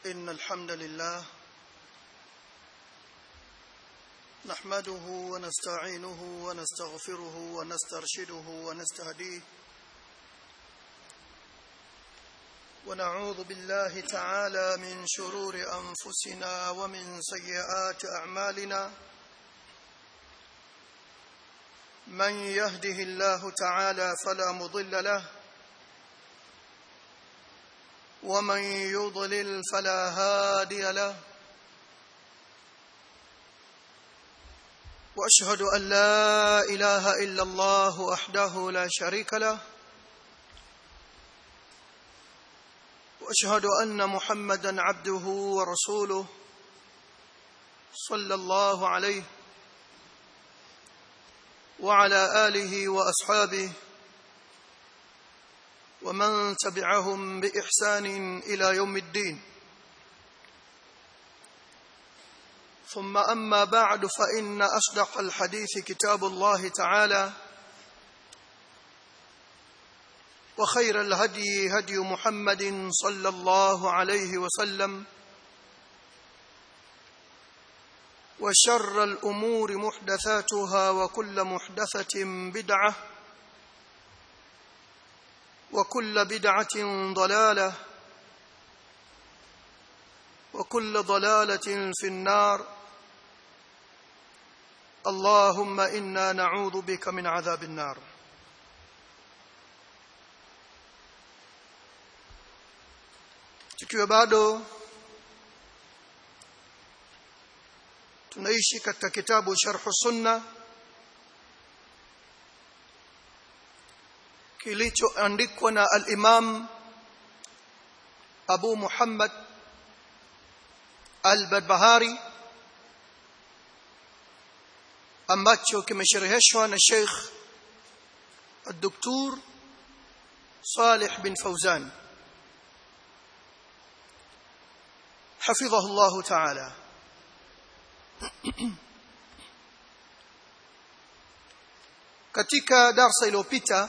إن الحمد لله نحمده ونستعينه ونستغفره ونسترشده ونستهديه ونعوذ بالله تعالى من شرور أنفسنا ومن سيئات أعمالنا من يهده الله تعالى فلا مضل له ومن يضلل فلا هادي له واشهد ان لا اله الا الله وحده لا شريك له واشهد ان محمدا عبده ورسوله صلى الله عليه وعلى اله واصحابه ومن تبعهم باحسان الى يوم الدين ثم اما بعد فان اصدق الحديث كتاب الله تعالى وخير الهدي هدي محمد صلى الله عليه وسلم وشر الامور محدثاتها وكل محدثه بدعه وكل بدعه ضلاله وكل ضلاله في النار اللهم انا نعوذ بك من عذاب النار tukiwa bado tunaishi katika kitabu sharh sunna kilichoandikwa na al-Imam Abu Muhammad al-Barbahari ambacho kimeshereheshwa na Sheikh الدكتور صالح بن فوزان حفظه الله تعالى katika darsa iliyopita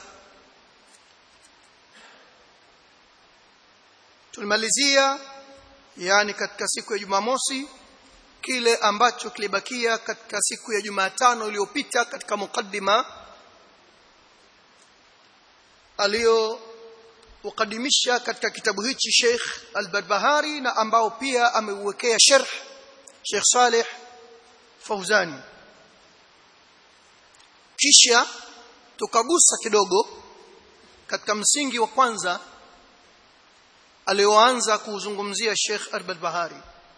tulimalizia yani katika siku ya Jumamosi kile ambacho kilibakia katika siku ya Jumatano iliyopita katika mukaddima aliyo ukadimisha katika kitabu hichi Sheikh Al-Barbahari na ambao pia ameuwekea sharh Sheikh Saleh Fauzani kisha tukagusa kidogo katika msingi wa kwanza alioanza kuzungumzia Sheikh Al-Barbahari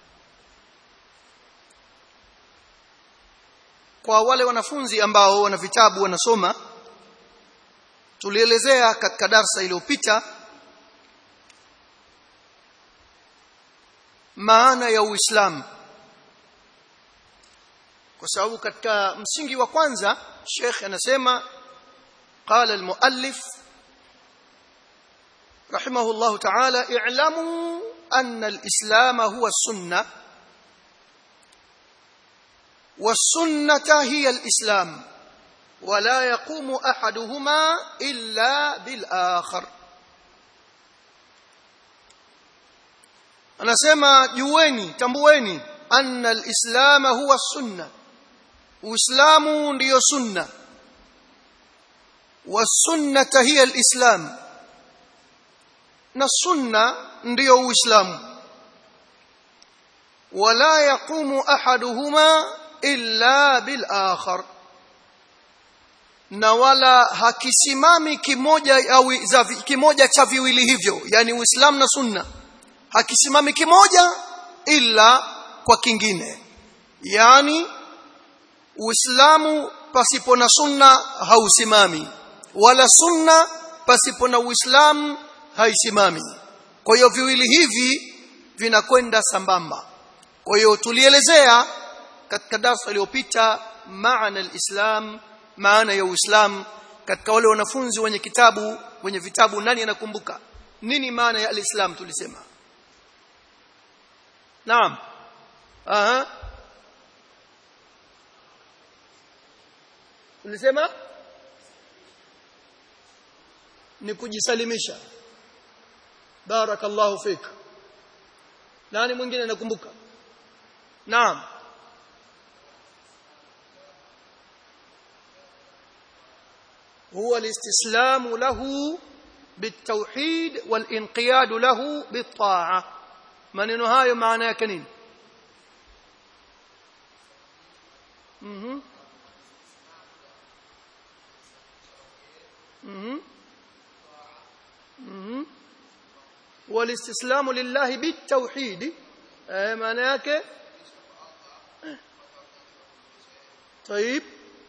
kwa wale wanafunzi ambao wana vitabu wanasoma tulielezea katika darsa iliyopita maana ya Uislamu kwa sababu katika msingi wa kwanza Sheikh anasema قال المؤلف رحمه الله تعالى اعلموا أن الإسلام هو السنة والسنة هي الإسلام ولا يقوم أحدهما إلا بالآخر anasema jueni tambueni anna alislam huwa sunna uislamu ndiyo sunna wasunnata hiya alislam na sunna ndiyo uislamu wala yaqumu ahaduhuma illa bil akhar na wala hakisimami kimoja au kimoja cha viwili hivyo yani uislamu na sunna hakisimami kimoja ila kwa kingine yani uislamu pasipo na sunna hausimami wala sunna pasipo na uislamu haisimami kwa hiyo viwili hivi vinakwenda sambamba kwa hiyo tulielezea katika darasa iliyopita maana alislam maana ya uislamu katika wale wanafunzi wenye kitabu wenye vitabu nani anakumbuka nini maana ya alislam tulisema naam aha tulisema ni kujisalimisha barakallahu fik nani mwingine anakumbuka naam هو الاستسلام له بالتوحيد والانقياد له بالطاعه maneno hayo maana yake nini mhm mhm mhm والاستسلام لله بالتوحيد maana yake طيب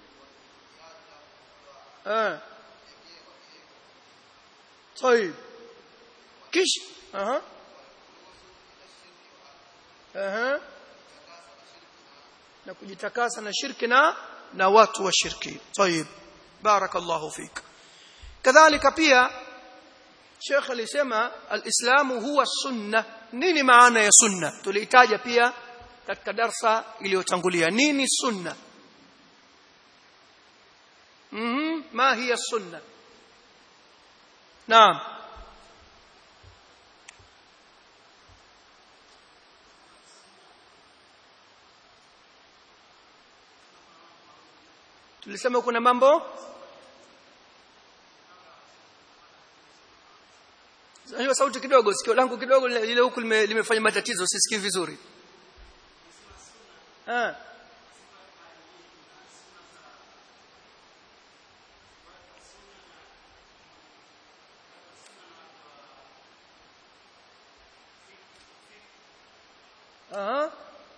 اه طيب كش اها اها na kujitakasa na shirki na na watu wa shirki طيب barakallahu fik kadhalika pia Sheikh alisema alislamu huwa sunna nini maana ya sunna tulihitaja pia katika darsa iliyotangulia nini sunna mhm ma hiya sunna naam tulisema kuna mambo hiyo sauti kidogo sikio langu kidogo ile huku limefanya matatizo sisikii vizuri ah Aha.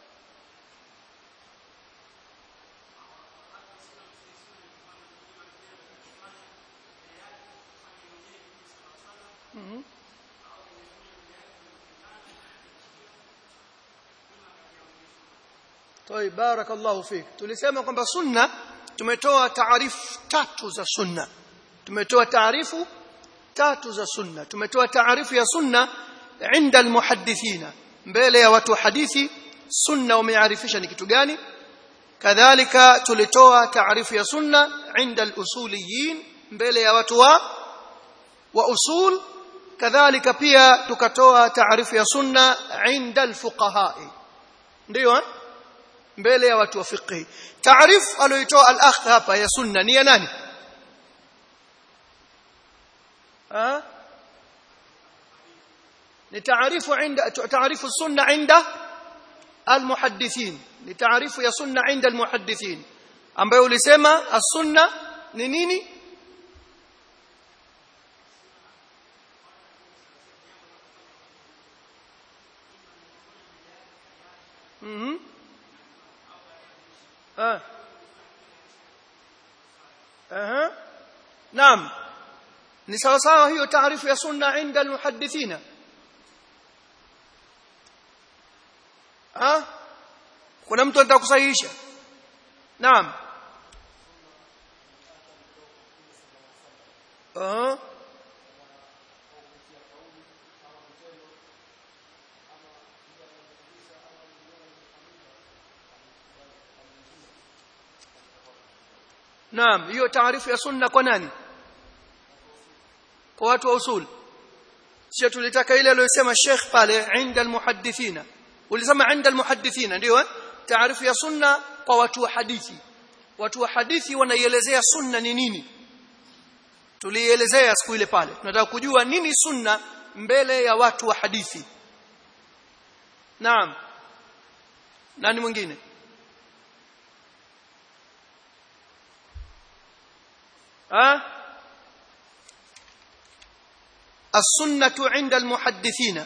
Mhm. طيب بارك الله فيك tulisema kwamba sunna tumetoa taarifu tatu za sunna tumetoa taarifu tatu za sunna tumetoa taarifu ya sunna inda almuhaddithina mbele ya watu wa hadithi sunna wamearifisha ni kitu gani kadhalika tulitoa taarifu ya sunna inda alusuliyin mbele ya watu wa wa usul kadhalika pia tukatoa taarifu ya sunna inda alfuqaha ndio eh? mbele ya watu wa fiqh taarifu aliyoitoa al-akh hapa ya sunna ni ya nani ah ni taarifu inda taarifu sunna inda almuhaddithin ni taarifu ya sunna inda almuhaddithin ambayo ulisema as-sunna ni nini mhm ah aha naam ni sawa sawa hiyo taarifu ya sunna inda almuhaddithina ah kuna mtu anataka kusahihisha naam ah Naam, hiyo taarifu ya sunna kwa nani? Kwa watu wa usul. Sio tulitaka ile aliyosema Sheikh pale inda almuhaddithina. Ulisema inda almuhaddithina ndio eh? Taarifu ya sunna kwa watu wa hadithi. Watu wa hadithi wanaielezea sunna ni nini? Tulielezea siku ile pale. Tunataka kujua nini sunna mbele ya watu wa hadithi. Naam. Nani mwingine? ها السنه عند المحدثين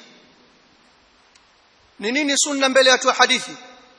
ni nini sunna mbele ya watu wa hadithi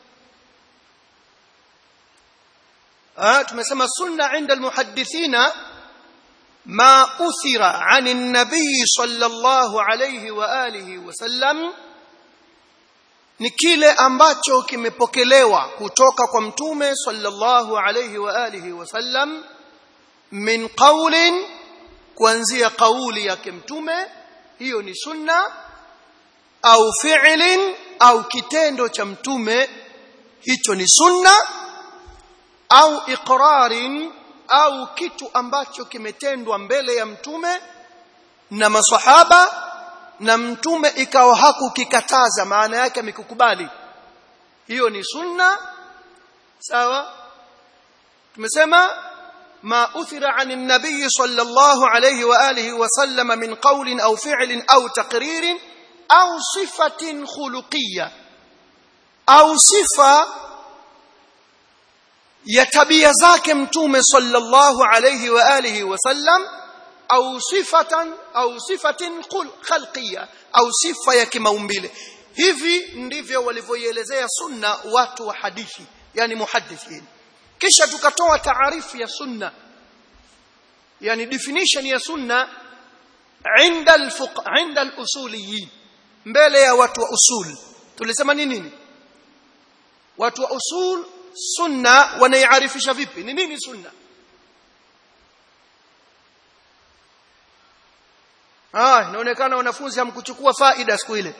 ah tumesema sunna inda almuhaddithina ma uthira an an-nabiy sallallahu alayhi wa alihi wasallam ni kile ambacho kimepokelewa kutoka kwa mtume sallallahu alayhi wa alihi wasallam min qawlin kuanzia kauli yake mtume hiyo ni sunna au fi'lin au kitendo cha mtume hicho ni sunna au iqrarin au kitu ambacho kimetendwa mbele ya mtume na masahaba na mtume ikawa hakukikataza maana yake amekukubali hiyo ni sunna sawa tumesema ما أثر عن النبي صلى الله عليه وآله وسلم من قول أو فعل أو تقرير أو صفة خلقية أو صفة يتبي ذاك متوم صلى الله عليه وآله وسلم أو صفة أو صفة خلقية أو صفة يكمaumbile hivi ndivyo walivyoielezea sunna watu wa hadithi yani muhaddithin kisha tukatoa taarifu ya sunna yani definition ya sunna inda alfuq inda alusuliyin mbele ya watu wa usul tulisema ni nini watu wa usul sunna wanaiarifisha vipi ni nini sunna ah inaonekana wanafunzi hamkuchukua faida siku ile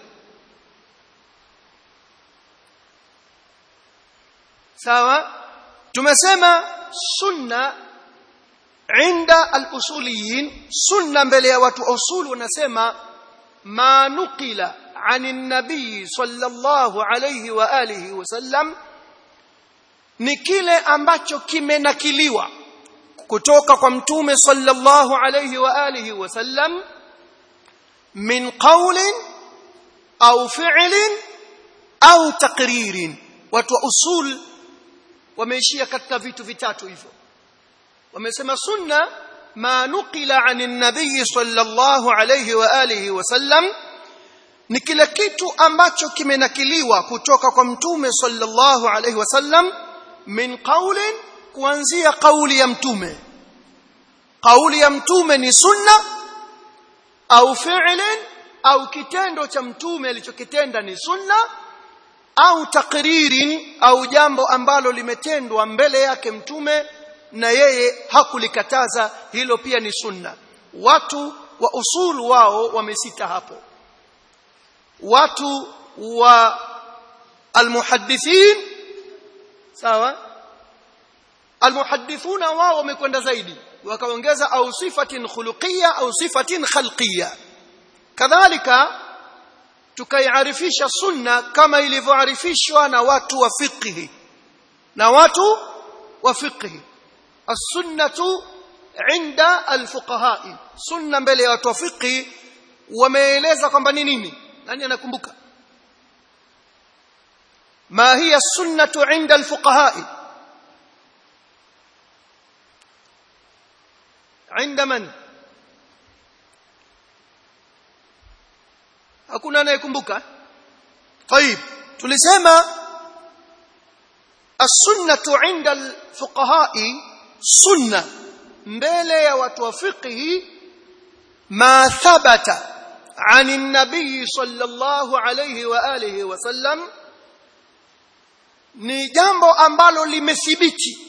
sawa tumesema sunna inda al-usuliyin sunna mbele ya watu usul wanasema ma nuqila عن النبي صلى الله عليه واله وسلم ni kile ambacho kimenakiliwa kutoka kwa mtume sallallahu alayhi wa alihi wasallam min qawlin au fi'lin au taqririn watu wa usul wameishia katika vitu vitatu hivyo wamesema sunna ma nuqila anin nabiy sallallahu alayhi wa alihi wasallam ni kile kitu ambacho kimenakiliwa kutoka kwa mtume sallallahu alayhi wasallam min qawlin kuanzia kauli ya mtume kauli ya mtume ni sunna au fi'lin au kitendo cha mtume alichokitenda ni sunna au takririn au jambo ambalo limetendwa mbele yake mtume na yeye hakulikataza hilo pia ni sunna watu wa usul wao wamesita hapo watu wa almuhaddithin sawa almuhaddithuna wao wamekwenda zaidi wakaongeza au sifatin khuluqiyya au sifatin khalqiyya kadhalika tukaiarifisha sunna kama ilivyoarifishwa na watu wa fiqhi na watu wa fiqhi as-sunnatu inda al-fuqaha sunna mbele ya watu wa fiqhi wameeleza kwamba ni nini nani anakumbuka ma hiya sunnatu inda al-fuqaha عند من hakuna anayekumbuka طيب tulisema as-sunnatu 'inda al-fuqaha'i sunna mbele ya watu wa fiqhi ma thabata 'an an-nabiy sallallahu alayhi wa alihi wa sallam ni jambo ambalo limethibiti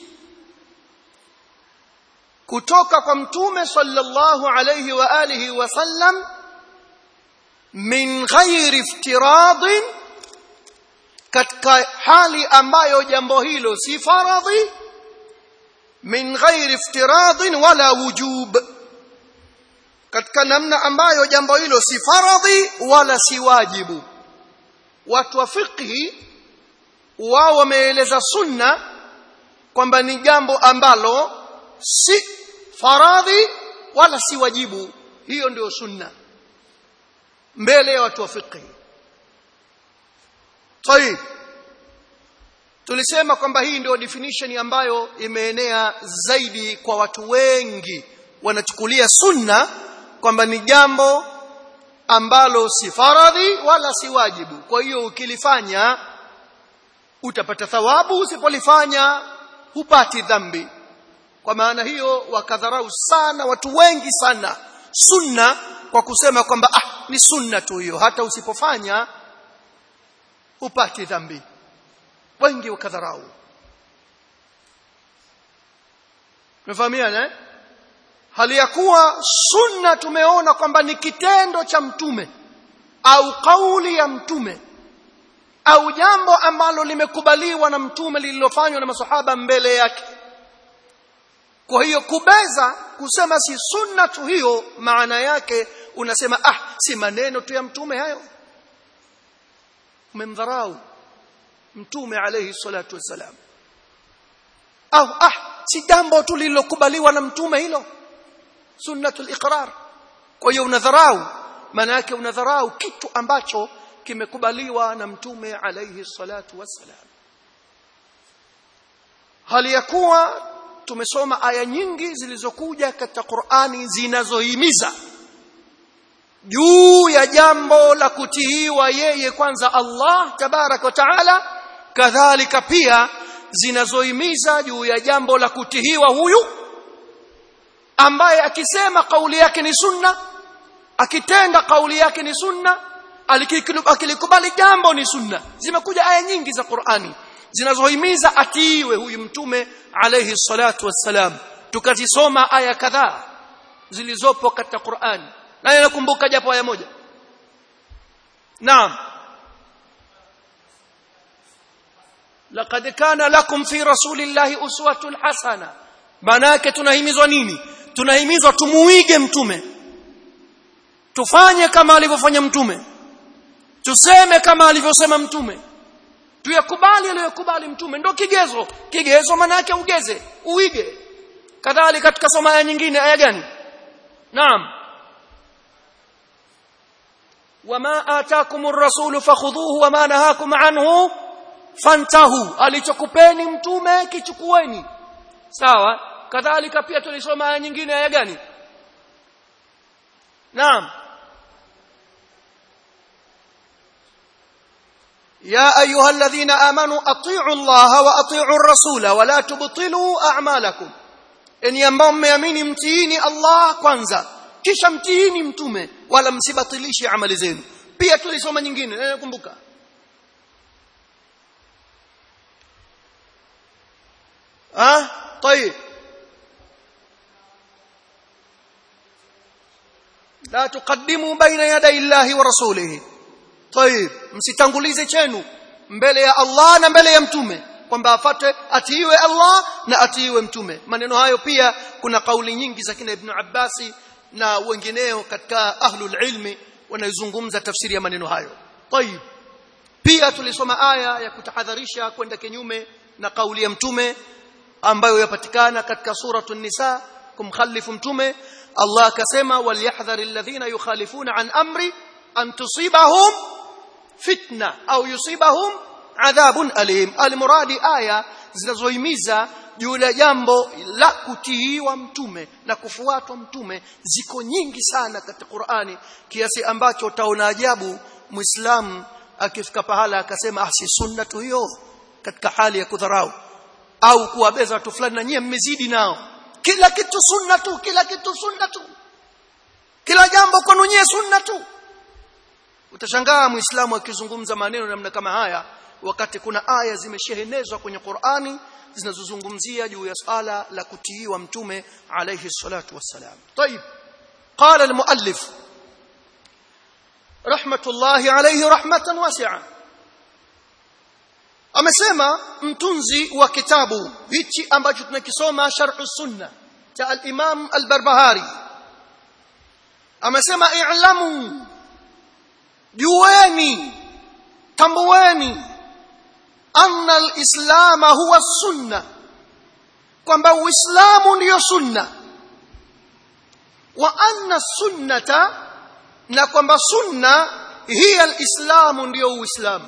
kutoka kwa mtume sallallahu alayhi wa alihi wa sallam min ghairi iftiradin katika hali ambayo jambo hilo si faradhi min ghairi iftiradin wala wujub katika namna ambayo jambo hilo si faradhi wala si wajibu watu wa fiqhi wao wameeleza sunna kwamba ni jambo ambalo si faradhi wala si wajibu hiyo ndio sunna mbele ya watu wa fiqh طيب tulisema kwamba hii ndio definition ambayo imeenea zaidi kwa watu wengi wanachukulia sunna kwamba ni jambo ambalo si faradhi wala si wajibu kwa hiyo ukilifanya utapata thawabu usipolifanya hupati dhambi kwa maana hiyo wakadharau sana watu wengi sana sunna kwa kusema kwamba ah ni sunna tu hiyo hata usipofanya upati dhambi wengi wakadharau Mefahamiana eh? Hali ya kuwa sunna tumeona kwamba ni kitendo cha mtume au kauli ya mtume au jambo ambalo limekubaliwa na mtume lililofanywa na masahaba mbele yake kwa hiyo kubeza kusema si sunna tu hiyo maana yake unasema ah si maneno tu ya mtume hayo umemdharau mtume alayhi salatu wassalam au ah si jambo tu lililokubaliwa na mtume hilo sunnatul iqrar kwa hiyo unadharau maana yake unadharau kitu ambacho kimekubaliwa na mtume alayhi salatu wassalam hali ya kuwa tumesoma aya nyingi zilizokuja katika Qur'ani zinazohimiza juu ya jambo la kutiiwa yeye kwanza Allah tabarak wa taala kadhalika pia zinazohimiza juu ya jambo la kutihiwa huyu ambaye akisema kauli yake ni sunna akitenda kauli yake ni sunna akilikubali jambo ni sunna zimekuja aya nyingi za Qur'ani zinazohimiza atiiwe huyu mtume alayhi salatu wassalam tukazisoma aya kadhaa zilizopo katika Qur'an na nakumbuka japo aya moja naam laqad kana lakum fi rasulillahi uswatun hasana maana yake tunahimizwa nini tunahimizwa tumuige mtume tufanye kama alivyofanya mtume tuseme kama alivyosema mtume tuyakubali aliyokubali mtume ndo kigezo kigezo maana yake ugeze uige kadhalika katika soma aya nyingine aya gani naam wama ataakumur rasulu fakhudhuhu wama nahakum anhu fantahu alichokupeni mtume kichukueni sawa kadhalika pia tulisoma aya nyingine aya gani naam يا أيها الذين آمنوا أطيعوا الله وأطيعوا الرسول ولا تبطلوا أعمالكم إن ينبهم يميني متيني الله كwanza kisha mtiini mtume wala msibatilishe amali zenu pia tulisoma nyingine nakumbuka ah طيب لا تقدموا بين يدي الله ورسوله طيب msitangulize chenu mbele ya Allah na mbele ya mtume kwamba afuate atiiwe Allah na atiiwe mtume maneno hayo pia kuna kauli nyingi za kina Ibn Abbasi na wengineo katika ahlul ilmi wanayozungumza tafsiri ya maneno hayo طيب pia tulisoma aya ya kutahadharisha kwenda kinyume na kauli ya mtume ambayo yapatikana katika suratul nisa kumkhalifu mtume Allah akasema walyahdhar alladhina yukhalifuna an amri an tusibahum fitna au yusibahum adhabun alim almuradi aya zinazohimiza juu ya jambo la kutiiwa mtume na kufuatwa mtume ziko nyingi sana katika Qur'ani kiasi ambacho utaona ajabu muislamu akifika pahala akasema ah si sunna tu hiyo katika hali ya kudharau au kuwabeza watu fulani na nyie mmezidi nao kila kitu sunna tu kila kitu sunna tu kila jambo kwenu nyie sunna tu utashangaa muislamu akizungumza maneno namna kama haya wakati kuna aya zimeshehenezwa kwenye Qur'ani zinazozungumzia juu ya swala la kutiiwa mtume alayhi salatu wassalam طيب قال المؤلف رحمه الله عليه رحمه واسعه amesema mtunzi wa kitabu hichi ambacho tunakisoma sharh sunna cha al-Imam al-Barbahari amesema i'lamu jueni tambueni anna al-islam huwa sunna kwamba uislamu ndiyo sunna wa anna sunnata na kwamba sunna hiya al-islamu ndiyo uislamu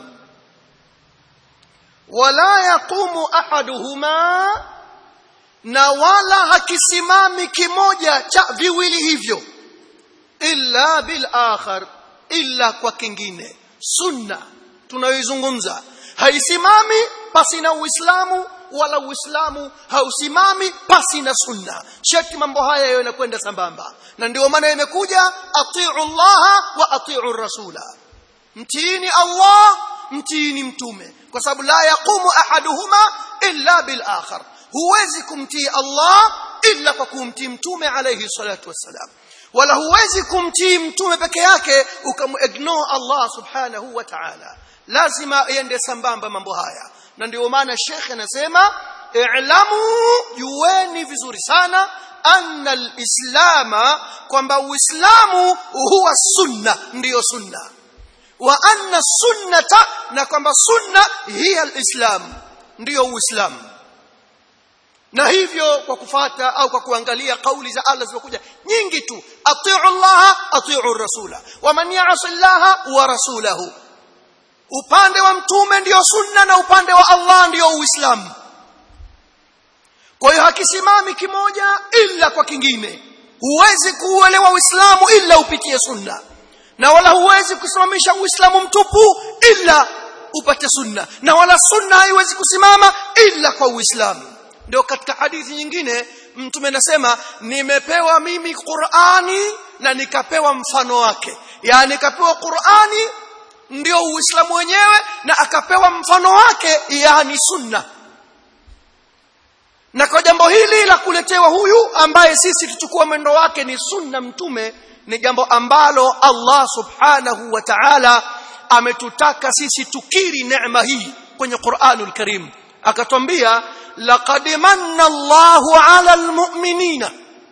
wala yaqumu ahaduhuma na wala hakisimami kimoja cha viwili hivyo illa bil akhar illa kwa kingine sunna tunayoizungumza haisimami pasi na uislamu wala uislamu hausimami pasi na sunna shati mambo haya yanakwenda sambamba na ndio maana imekuja atiu llaha wa atiu rasula mtiini allah mtiini mtume kwa sababu la yaqumu ahaduhuma illa bil akhar huwezi kumtii Allah illa kwa kumtii mtume alayhi salatu wassalam wala huwezi kumtii mtume peke yake ukamignore Allah subhanahu wa ta'ala lazima iende sambamba mambo haya na ndio maana shekhe anasema i'lamu jueni vizuri sana anna alislama kwamba uislamu huwa sunna ndiyo sunna wa anna sunnata na kwamba sunna hiya alislam ndiyo uislamu na hivyo kwa kufata au kwa kuangalia kauli za Allah zilizokuja nyingi tu atiu Allah atiu rasula wa man ya'si Allah wa rasulahu upande wa mtume ndiyo sunna na upande wa Allah ndiyo uislamu kwa hiyo hakisimami kimoja ila kwa kingine huwezi kuuelewa uislamu ila upitie sunna na wala huwezi kusimamisha uislamu mtupu ila upate sunna na wala sunna haiwezi kusimama ila kwa uislamu ndio katika hadithi nyingine mtume anasema nimepewa mimi Qur'ani na nikapewa mfano wake yani nikapewa Qur'ani ndio uislamu wenyewe na akapewa mfano wake yani sunna na kwa jambo hili la kuletewa huyu ambaye sisi tuchukua mwendo wake ni sunna mtume ni jambo ambalo Allah subhanahu wa ta'ala ametutaka sisi tukiri neema hii kwenye Qur'anul Karim akatwambia laqad manna Allahu 'ala almu'minina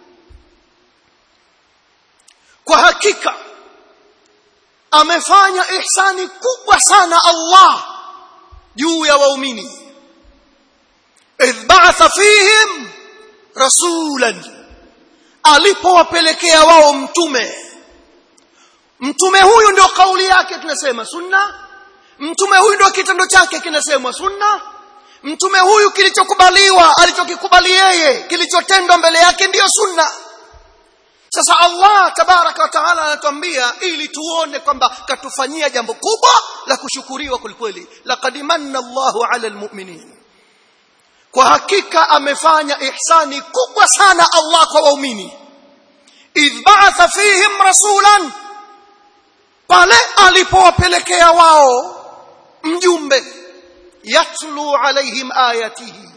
kwa hakika amefanya ihsani kubwa sana Allah juu ya waumini idh ba'atha fihim rasulan alipowapelekea wao mtume mtume huyu ndio kauli yake tunasema sunna mtume huyu ndio kitendo chake kinasemwa sunna mtume huyu kilichokubaliwa alichokikubali yeye kilichotendwa mbele yake ndiyo sunna sasa Allah tabaraka wa taala anatuambia ili tuone kwamba katufanyia jambo kubwa la kushukuriwa kwelikweli laqad manna Allahu ala almu'minin kwa hakika amefanya ihsani kubwa sana Allah kwa waumini idh ba'atha fihim rasulan pale alipowapelekea wao mjumbe yatlu alaihim ayatihi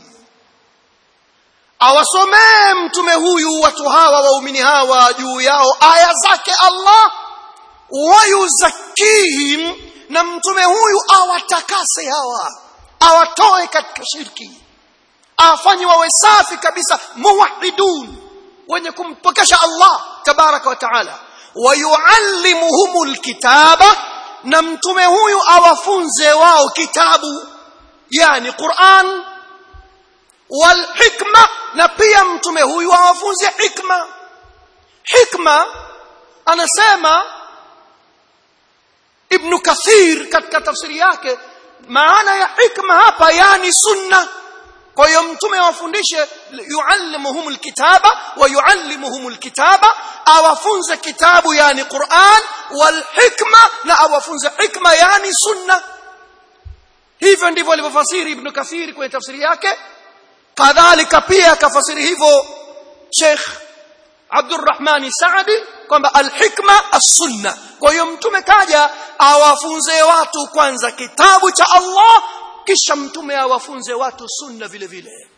awasomee mtume huyu watu hawa waumini hawa juu yao aya zake Allah wayuzakihim na mtume huyu awatakase hawa awatoe katika shirki awafanye wawe safi kabisa muwahidun wenye kumpokesha Allah tabaraka wa taala wayuallimuhumul kitaba na mtume huyu awafunze wao kitabu yani Qur'an wal hikma na pia mtume huyu awafunze hikma hikma anasema ibn kathir katika tafsiri yake maana ya hikma hapa yani sunna kwa hiyo mtume awafundishe yuallimuhum alkitaba wa yuallimuhum alkitaba awafunze kitabu yani Qur'an wal hikma na awafunze hikma yani sunna hivyo ndivyo alivyofasiri ibn kathir kwenye tafsiri yake kadhalika pia akafasiri hivyo Sheikh Abdurrahman Saadi kwamba alhikma as-sunna kwa hiyo mtume kaja awafunze watu kwanza kitabu cha Allah kisha mtume awafunze watu sunna vile vile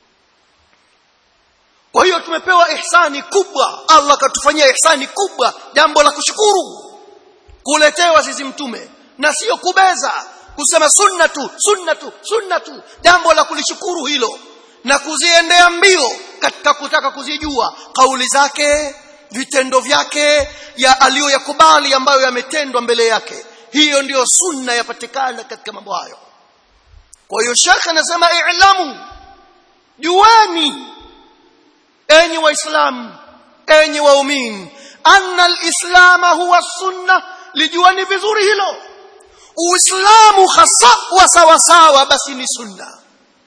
kwa hiyo tumepewa ihsani kubwa Allah katufanyia ihsani kubwa jambo la kushukuru kuletewa sisi mtume na sio kubeza kusema sunna tu sunna tu sunna tu jambo la kulishukuru hilo na kuziendea mbio katika kutaka kuzijua kauli zake vitendo vyake ya aliyoyakubali ambayo yametendwa mbele yake hiyo ndiyo sunna yapatikana katika mambo hayo kwa hiyo shekhe anasema i'lamu jueni enyi waislamu enyi waumini anna alislama huwa sunna lijuani vizuri hilo uislamu hasa wa sawa sawa basi ni sunna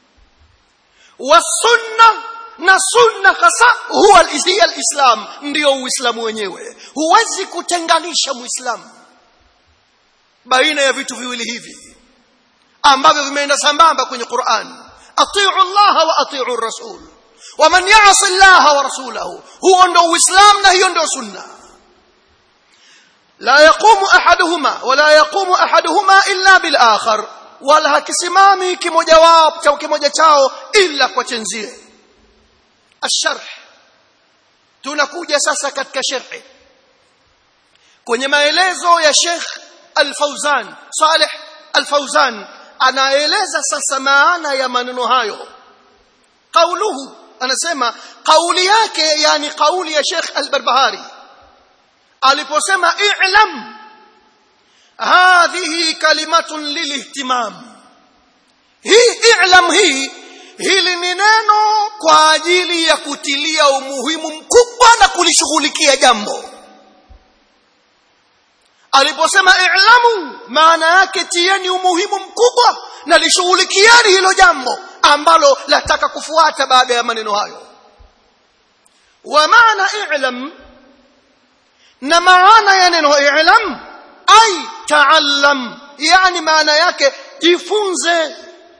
wasunna na sunna hasa huwa hiya alislam ndio uislamu wenyewe huwezi kutenganisha muislamu baina ya vitu viwili hivi ambavyo vimeenda sambamba kwenye Qur'an atiu Allah wa atiu rasul waman ya'si Allah wa rasulahu huo ndio uislamu na hiyo ndio sunna la yaqumu ahaduhuma wala yaqumu ahaduhuma illa bil akhar wala hakisimami kimoja wao cha kimoja chao ila kwa chenzie الشرح tunakuja sasa katika sharhi kwenye maelezo ya Sheikh Al-Fauzan Saleh Al-Fauzan anaeleza sasa maana ya maneno hayo qauluhu anasema kauli yake yani kauli ya Sheikh Al-Barbahari aliposema i'lam hadhihi kalimatun lilihtimam hii i'lam hii hili ni neno kwa ajili ya kutilia umuhimu mkubwa na kulishughulikia jambo aliposema i'lamu maana yake tieni umuhimu mkubwa na lishughulikieni hilo jambo ambalo lataka kufuata baada ya maneno hayo wa maana i'lam na maana ya neno i'lam ay ta'allam yani maana yake jifunze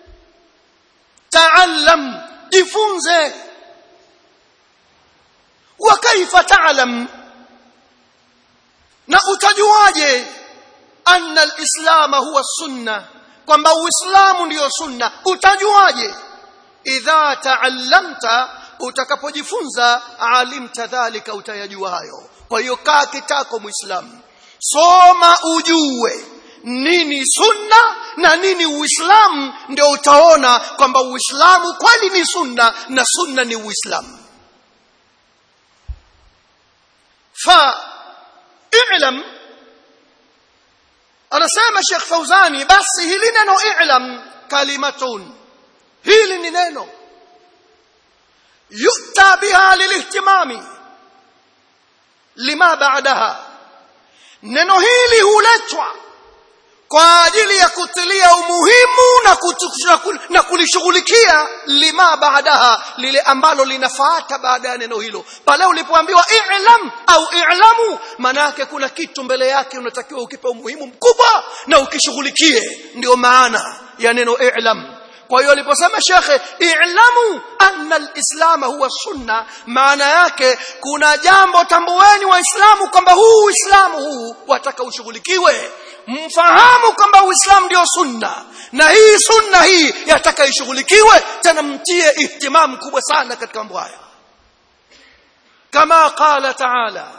ta'allam jifunze wa kaifa ta'lam na utajuaje anna alislam huwa sunna kwamba uislamu ndiyo sunna utajuaje idha ta'allamta utakapojifunza alimta dhalika utayajua hayo kwa hiyo kaa kitako muislamu soma ujue nini sunna na nini uislamu ndio utaona kwamba uislamu kweli ni sunna na sunna ni uislamu fa i'lam anasema Sheikh Fauzani basi hili neno i'lam kalimatun hili ni neno yuta biha lilihtimami lima ba'daha neno hili huletwa kwa ajili ya kutilia umuhimu na, kutu, na kulishughulikia lima baadaha lile ambalo linafuata baada ya neno hilo pale ulipoambiwa i'lam au i'lamu maana yake kuna kitu mbele yake unatakiwa ukipe umuhimu mkubwa na ukishughulikie ndio maana ya neno i'lam kwa hiyo aliposema shekhe i'lamu anna alislam huwa sunna maana yake kuna jambo tambueni waislamu kwamba huu uislamu huu wataka ushughulikiwe mfahamu kwamba uislamu ndio sunna na hii sunna hii yataka ishughulikiwe tena mtie ihtimamu kubwa sana katika mambo haya kama qala taala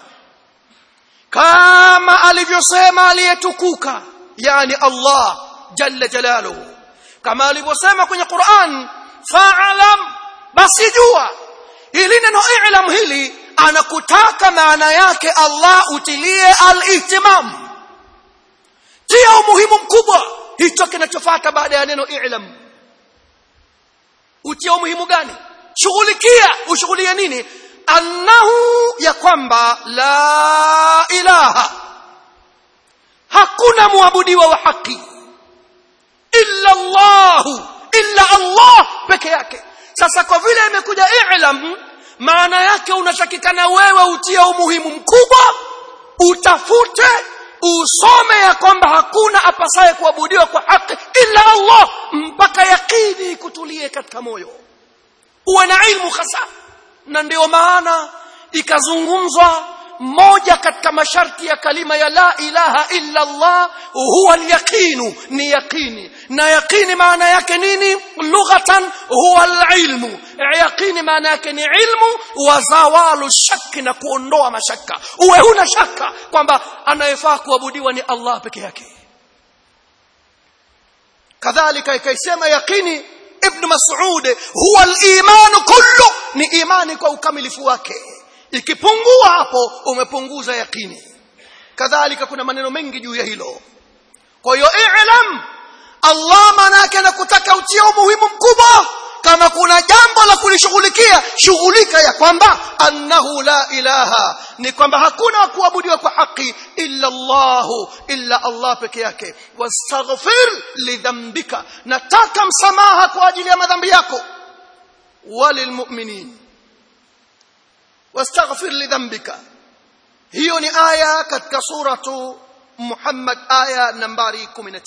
kama alivyosema aliyetukuka yani Allah jalla jalaluhu kama alivyosema kwenye Qur'an fa'alam basi jua hili neno i'lam hili anakutaka maana yake Allah utilie al-ihtimam tia umuhimu mkubwa hicho kinachofuata baada ya neno i'lam utia umuhimu gani shughulikia ushughulie nini annahu ya kwamba la ilaha hakuna muabudiwa wa haki illa Allah illa Allah peke yake sasa kwa vile imekuja i'lam maana yake unatakikana wewe utie umuhimu mkubwa utafute usome ya kwamba hakuna apasaye kuabudiwa kwa haki illa Allah mpaka yakini kutulie katika moyo uwe na ilmu hasa na ndio maana ikazungumzwa moja katika masharti ya kalima ya la ilaha illa Allah huwa al-yaqinu ni yaqini na yaqini maana yake nini lughatan huwa al-ilmu yaqini maana yake ni ilmu wa zawalu shakki na kuondoa mashaka uwe huna shaka kwamba anayefaa kuabudiwa ni Allah peke yake kadhalika ikaisema yaqini ibn mas'ud huwa al-iman kullu ni imani kwa ukamilifu wake ikipungua hapo umepunguza yakini kadhalika kuna maneno mengi juu ya hilo kwa hiyo i'lam Allah manake anakutaka utie umuhimu mkubwa kama kuna jambo la kulishughulikia shughulika ya kwamba annahu la ilaha ni kwamba hakuna kuabudiwa kwa haki illa Allah illa Allah peke yake wastaghfir lidhambika nataka msamaha kwa ajili ya madhambi yako walilmu'minin واستغفر لذنبك hiyo ni aya katika suratu Muhammad aya nambari 19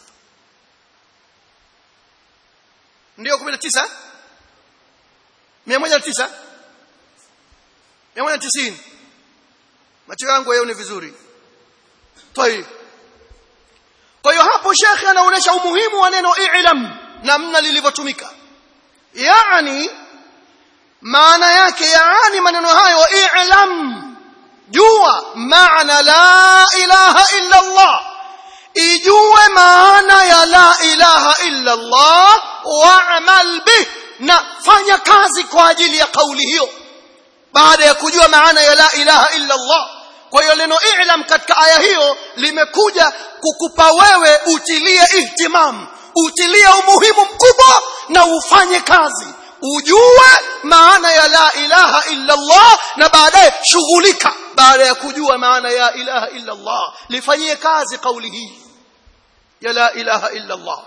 ndio 19 109 190 macho yangu yao ni vizuri tayib kwa hiyo hapo shekhe anaonyesha umuhimu wa neno i'lam namna lilivyotumika yani maana yake yaani maneno hayo i'lam jua maana la ilaha illa Allah ijue maana ya la ilaha illa Allah wa'mal bih na fanya kazi kwa ajili ya kauli hiyo baada ya kujua maana ya la ilaha illa Allah kwa hiyo neno i'lam katika aya hiyo limekuja kukupa wewe utilie ihtimam utilie umuhimu mkubwa na ufanye kazi ujue maana ya la ilaha illa Allah na baadaye shughulika baada ya kujua maana ya ilaha illa Allah lifanyie kazi kauli hii ya la ilaha illa Allah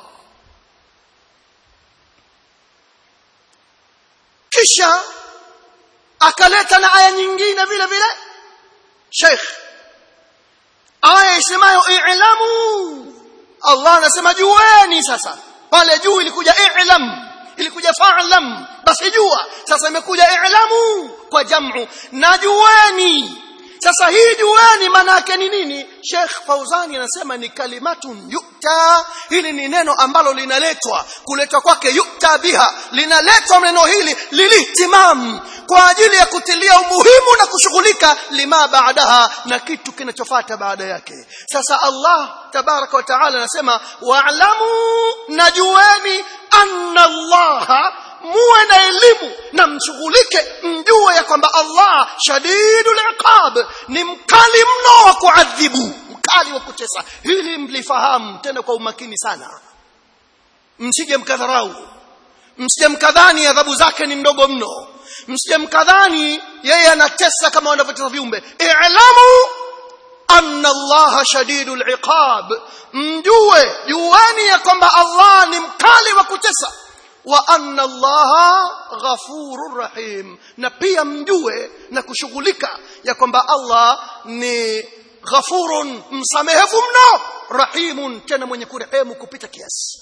kisha akaleta na aya nyingine vile vile Sheikh aya isemayo i'lamu Allah anasema jueni sasa pale juu ilikuja i'lam ilikuja fa'lam basi jua sasa imekuja i'lamu kwa jamu na jueni sasa hii jueni maana yake ni nini Sheikh Fauzani anasema ni kalimatun yukta hili ni neno ambalo linaletwa kuletwa kwake yukta biha linaletwa neno hili lilihtimam kwa ajili ya kutilia umuhimu na kushughulika lima baadaha na kitu kinachofuata baada yake sasa Allah tabaraka wa taala anasema wa'lamu najueni anna Allah muwe na elimu na mshughulike mjue ya kwamba Allah shadidul iqab ni mkali mno wa kuadhibu mkali wa kutesa hili mlifahamu tena kwa umakini sana msije mkadharau msije mkadhani adhabu zake ni ndogo mno msije mkadhani yeye anatesa kama wanavyotesa viumbe i'lamu anna Allah shadidul iqab mjue jueni ya kwamba Allah ni mkali wa kutesa wa anna allaha ghafurur rahim na pia mjue na kushughulika ya kwamba Allah ni ghafurun msamehevu mno rahimun tena mwenye kurehemu kupita kiasi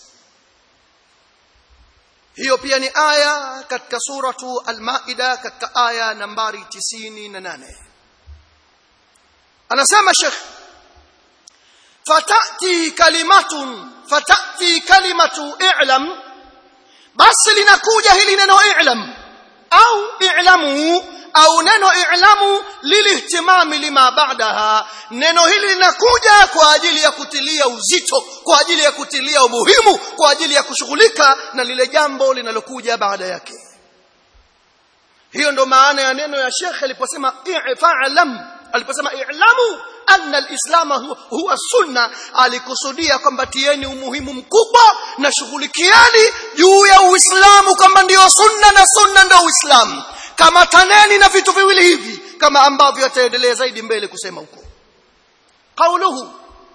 hiyo pia ni aya katika suratu al-maida katika aya nambari 98 anasema Sheikh fatati kalimatun fatati kalimatu i'lam basi linakuja hili neno i'lam au i'lamu au neno i'lamu lilihtimami lima ba'daha neno hili linakuja kwa ajili ya kutilia uzito kwa ajili ya kutilia umuhimu kwa ajili ya kushughulika na lile jambo linalokuja baada yake hiyo ndo maana ya neno ya Sheikh aliposema i'fa'lam aliposema i'lamu anna al-islam huwa sunna alikusudia kwamba tieni umuhimu mkubwa na shughulikieni juu ya uislamu kwamba ndio sunna na sunna ndio uislamu kama taneni na vitu viwili hivi kama ambavyo ataendelea zaidi mbele kusema huko qauluhu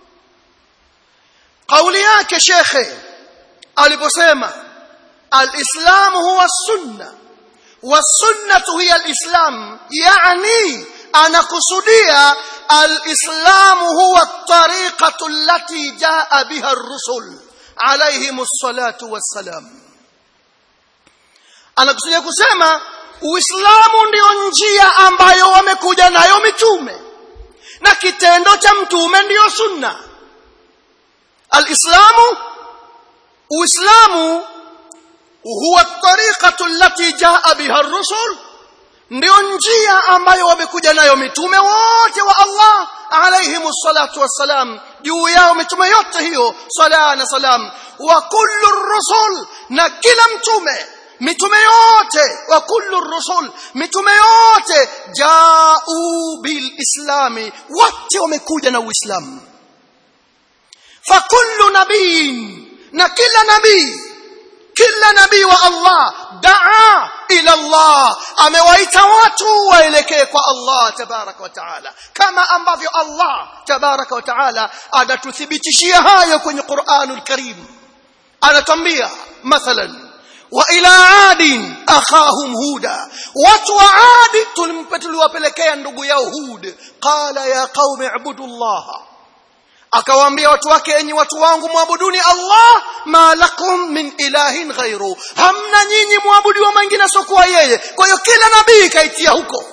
kauli yake shekhe aliposema al-islam huwa sunna والسنه هي الاسلام يعني anakusudia الاسلام هو الطريقه التي جاء بها الرسل عليهم الصلاه والسلام anakusudia kusema uislamu ndio njia ambayo wamekuja nayo mitume na kitendo cha mtume ndiyo sunna alislamu uislamu huwa tariqatu allati jaa biha ar-rusul ndio njia ambayo wamekuja nayo mitume wote wa Allah alayhimu salatu wassalam juu yao mitume yote hiyo sala na salam wa kullu rusul na kila mtume mitume yote wa kullu rusul mitume yote jao bil islami wote wamekuja na uislamu fa kullu nabiyin na kila nabii kila nabii wa Allah daa ila Allah amewaita watu waelekee kwa Allah tabaraka wa taala kama ambavyo Allah tabaraka wa taala anatuthibitishia hayo kwenye Qur'anul Karim anatambia mathalan wa ila adin akhahum huda watu wa adi tuliwapelekea ndugu yao hud qala ya qaumi ibudullaha akawaambia watu wake enyi watu wangu muabuduni Allah ma lakum min ilahin ghairu hamna nyinyi muabudiwa mwingine sokuwa yeye kwa hiyo kila nabii kaitia huko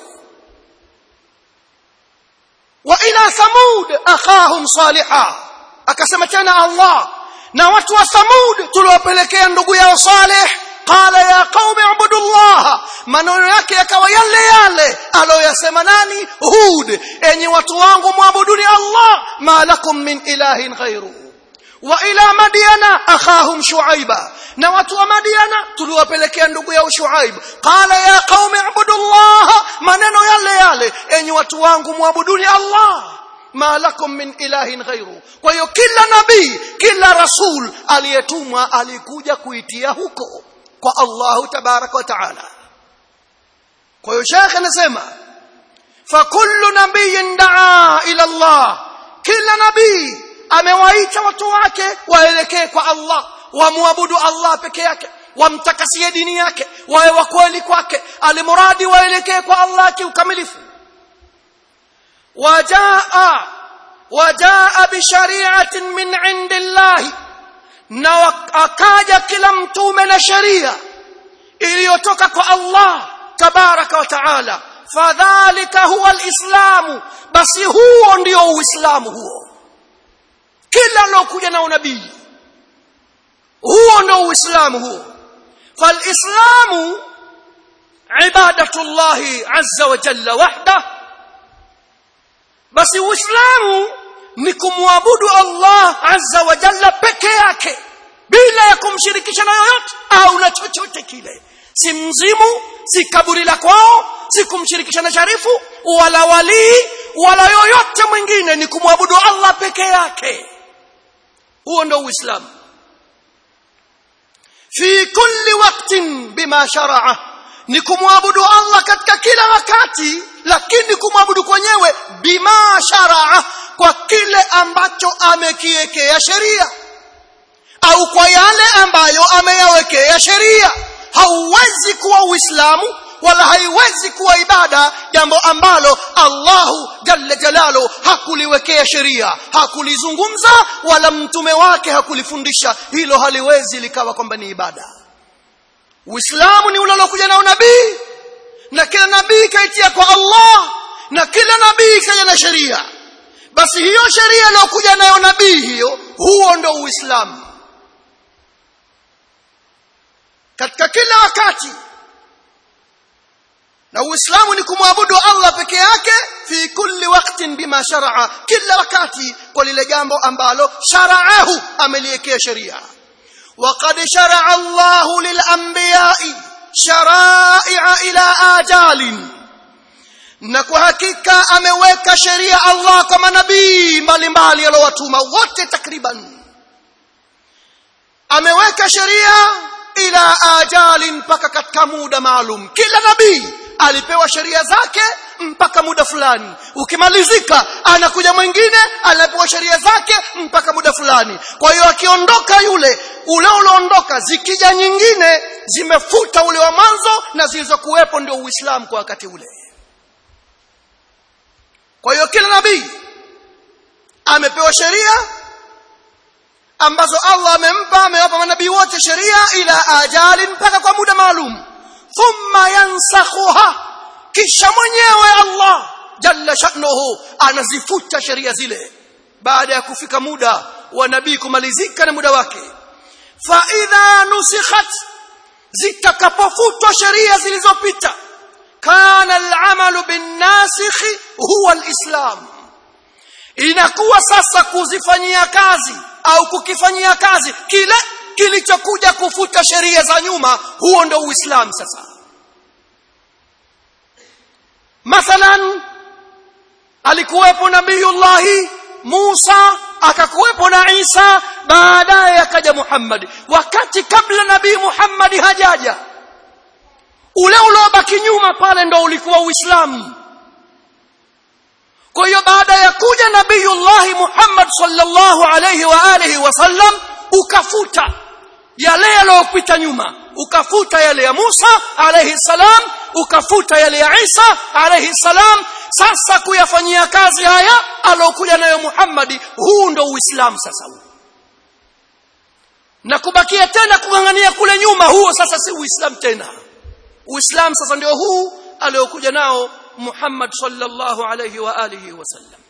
wa ila samud akhahum saliha akasema tena Allah na watu wa samud tuliwapelekea ndugu yao salih qala ya qaumi ibudullah maneno yake yakawa yale yale aloyasema nani hud enyi watu wangu muabuduni allah ma lakum min ilahin ghairu wa ila madiana akhahum shuaiba na watu wa madiana tuliwapelekea ndugu yao shuaib qala ya qaumi ibudullah maneno yale yale enyi watu wangu muabuduni allah ma lakum min ilahin ghairu kwa hiyo kila nabii kila rasul aliyetumwa alikuja kuitia huko kwa allah tabaraka wa taala kwa hiyo shekhe anasema fakullu nabiyin daa ila allah kila nabii amewaita watu wake waelekee kwa Allah wamwabudu Allah peke yake wamtakasie dini yake wawe wa kweli kwake alimuradi waelekee kwa Allah kiukamilifu wajaa wajaa bishari'atin min indillahi na akaja kila mtume na sheria iliyotoka kwa Allah tabaraka wa taala fadhalika huwa alislamu basi huo ndio uislamu huo kila alokuja na unabii huo ndio uislamu huo falislamu ibadatu llahi azza wa jalla wahda basi uislamu ni kumwabudu allah azza wa jalla peke yake bila ya kumshirikisha na yoyote au na chochote kile si mzimu si kaburi la kwao si kumshirikisha na sharifu wala walii wala yoyote mwingine ni kumwabudu allah peke yake huo ndio uislamu fi kulli waqtin bima sharaa ni kumwabudu allah katika kila wakati lakini kumwabudu kwenyewe bima sharaa kwa kile ambacho amekiwekea sheria au kwa yale ambayo ameyawekea sheria hauwezi kuwa uislamu wala haiwezi kuwa ibada jambo ambalo Allahu jalla jalalu hakuliwekea sheria hakulizungumza wala mtume wake hakulifundisha hilo haliwezi likawa kwamba ni ibada Uislamu ni ule uliokuja na unabii na kila nabii kaitia kwa Allah na kila nabii kaja na sheria basi hiyo sheria iliyokuja nayo nabii hiyo huo ndo Uislamu katika kila wakati na uislamu ni kumwabudu Allah peke yake fi kulli waqtin bima sharaa kila wakati kwa lile jambo ambalo sharaahu ameliwekea sheria وقد شرع الله للانبياء شرائع الى اجال na kwa hakika ameweka sheria Allah kwa manabii mbalimbali aliyowatuma wote takriban ameweka sheria ila ajalin mpaka katika muda maalum kila nabii alipewa sheria zake mpaka muda fulani ukimalizika anakuja mwingine anapewa sheria zake mpaka muda fulani kwa hiyo akiondoka yule ule ulioondoka zikija nyingine zimefuta ule wa mwanzo na zilizokuwepo ndio uislamu kwa wakati ule kwa hiyo kila nabii amepewa sheria ambazo Allah amempa amewapa manabii wote sheria ila ajali mpaka kwa muda maalum thumma yansakhuha kisha mwenyewe Allah jalla sha'nuhu anazifuta sheria zile baada ya kufika muda wa nabii kumalizika na muda wake fa idha nusikhat zitakapofutwa sheria zilizopita kana al-amalu bin-nasikh huwa al-islam inakuwa sasa kuzifanyia kazi au kukifanyia kazi kile kilichokuja kufuta sheria za nyuma huo ndio uislamu sasa mathalan alikuwepo nabiyullahi Musa akakuwepo na Isa baadaye akaja Muhammad wakati kabla nabii Muhammad hajaja ule uliobaki nyuma pale ndo ulikuwa uislamu kwa hiyo baada ya kuja nabiyullahi Muhammad sallallahu alayhi wa alihi wasallam ukafuta yale yaliyopita nyuma ukafuta yale ya Musa alayhi salam ukafuta yale ya Isa alayhi salam sasa kuyafanyia kazi haya alokuja nayo Muhammad huu ndo uislamu sasa huu na kubakia tena kungangania kule nyuma huo sasa si uislamu tena uislamu sasa ndio huu aliokuja nao Muhammad sallallahu alayhi wa alihi wasallam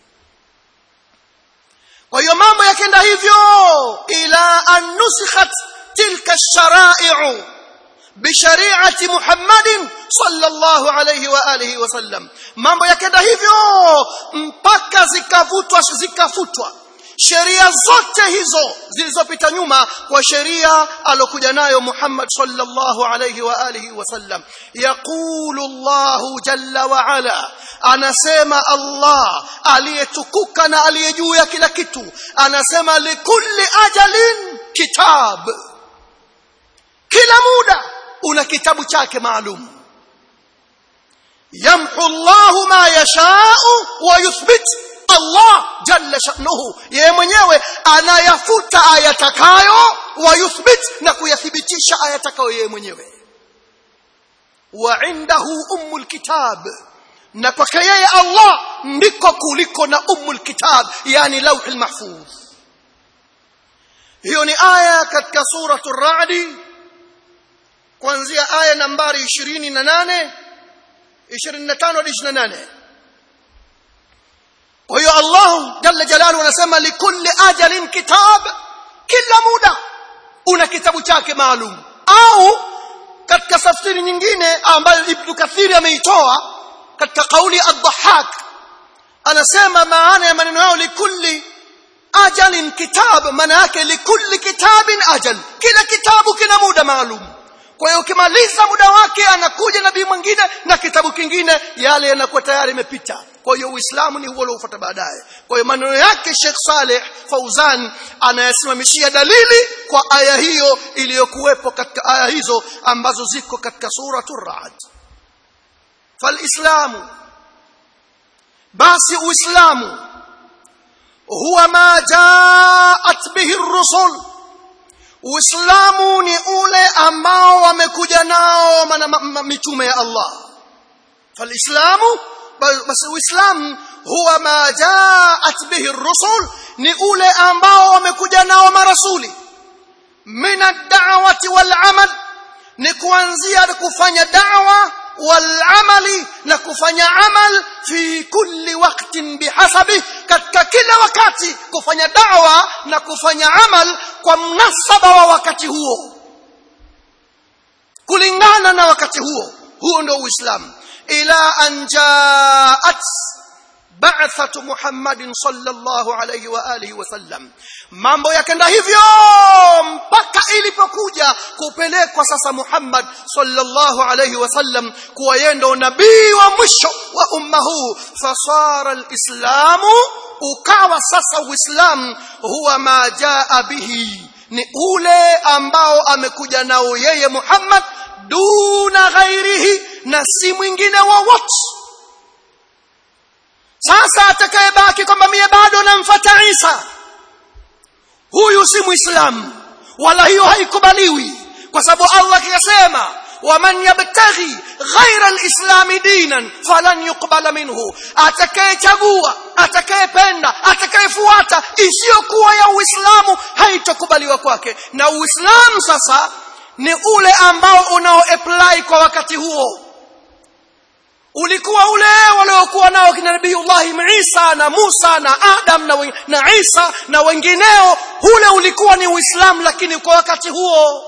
kwa hiyo mambo yakenda hivyo ila an nusikhat tilka ash-shara'i'u bishari'ati Muhammadin sallallahu alayhi wa alihi wasallam mambo yakenda hivyo mpaka zikavutwa zikafutwa sheria zote hizo zilizopita nyuma kwa sheria alokuja nayo Muhammad sallallahu alayhi wa alihi wasallam yaqulu Allah jalla wa ala anasema Allah aliyetukuka na aliye juu ya kila kitu anasema likulli ajalin kitab kila muda una kitabu chake maalum yamhu Allah ma yashau wa yuthbit Allah jalla sha'nuhu yeye mwenyewe anayafuta ayatakayo wa yuthbit na kuyathibitisha ayatakayo yeye mwenyewe wa indahu ummul kitab na kwake yeye Allah ndiko kuliko na ummul kitab yani lauhul mahfuz hiyo ni aya katika suratul ra'd kuanzia aya nambari 28 25 hadi 28 kwa hiyo Allah jalla jalaluhu anasema likulli ajalin kitab kila muda una kitabu chake maalum au katika tafsiri nyingine ambayo Ibn Kathir ameitoa katika kauli ad-Dhahhak anasema maana ya maneno yao likulli ajalin kitab maana yake likulli kitabin ajal kila kitabu kina muda maalum kwa hiyo ukimaliza muda wake anakuja nabii mwingine na kitabu kingine yale yanakuwa tayari imepita kwa hiyo uislamu ni huo uliofuata baadaye kwa hiyo maneno yake Sheikh Saleh Fauzan anayasimamishia dalili kwa aya hiyo iliyokuwepo katika aya hizo ambazo ziko katika suratul Ra'd falislamu basi uislamu huwa ma jaat bihi ar-rusul Uislamu ni ule ambao wamekuja nao mitume ya Allah. Falislamu basi Uislamu huwa ma jaat bihi ar-rusul ni ule ambao wamekuja nao marasuli. Min ad-da'wati wal 'amal ni kuanzia kufanya da'wa wal 'amali na kufanya amal fi kulli waqtin bihasabi katika kila wakati kufanya da'wa na kufanya amal kwa mnasaba wa wakati huo kulingana na wakati huo huo ndio uislamu ila an jaat ba'thatu muhammadin sallallahu alayhi wa alihi wasallam mambo yakenda hivyo mpaka ilipokuja kupelekwa sasa Muhammad sallallahu alayhi wasallam kuwa yeye ndo nabii wa mwisho wa umma huu fasara alislamu ukawa sasa uislamu huwa ma jaa bihi ni ule ambao amekuja nao yeye Muhammad duna ghairihi na si mwingine wowote sasa atakayebaki kwamba mie bado namfuata Isa huyu si muislamu wala hiyo haikubaliwi kwa sababu Allah kiyasema waman yabtaghi ghaira alislami dinan falan yuqbala minhu atakayechagua atakayependa atakayefuata isiyokuwa ya uislamu haitokubaliwa kwake na uislamu sasa ni ule ambao unao apply kwa wakati huo ulikuwa ule waliokuwa nao kina nabiiullah Isa na Musa na Adam na, wen, na Isa na wengineo ule ulikuwa ni Uislamu lakini kwa wakati huo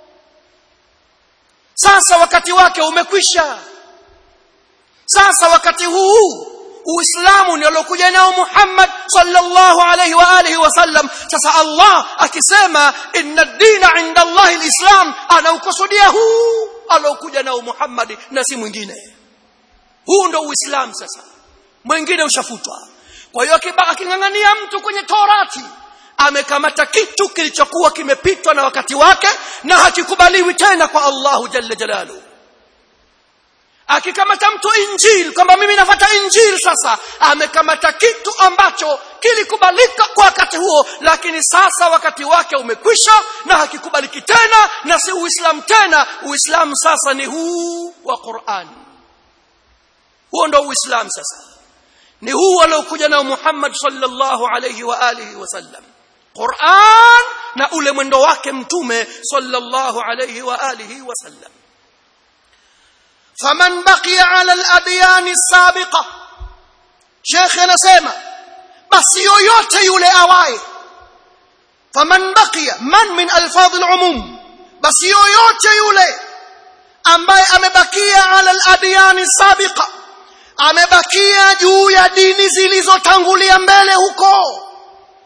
sasa wakati wake umekwisha sasa wakati huu Uislamu ni aliokuja nao Muhammad sallallahu alayhi wa alihi wasallam sasa Allah akisema inna ad-dina 'inda Allah al-islam anaukusudia huu aliokuja nao Muhammad na si mwingine huu ndo uislamu sasa mwingine ushafutwa kwa hiyo aking'ang'ania mtu kwenye torati amekamata kitu kilichokuwa kimepitwa na wakati wake na hakikubaliwi tena kwa Allahu jalla jalalu akikamata mtu injili kwamba mimi nafuata injili sasa amekamata kitu ambacho kilikubalika kwa wakati huo lakini sasa wakati wake umekwisha na hakikubaliki tena na si uislamu tena uislamu sasa ni huu wa Qur'an huo ndio uislamu sasa ni huu aliokuja nao Muhammad sallallahu alayhi wa alihi wasallam Qur'an na ule mwendo wake mtume sallallahu alayhi wa alihi wasallam faman baqiya ala al-adyan as-sabiqa Sheikh anasema basi yoyote yule awaye faman baqiya man min alfadh al-umum basi yoyote yule ambaye amebakia ala al-adyan as-sabiqa amebakia juu ya dini zilizotangulia mbele huko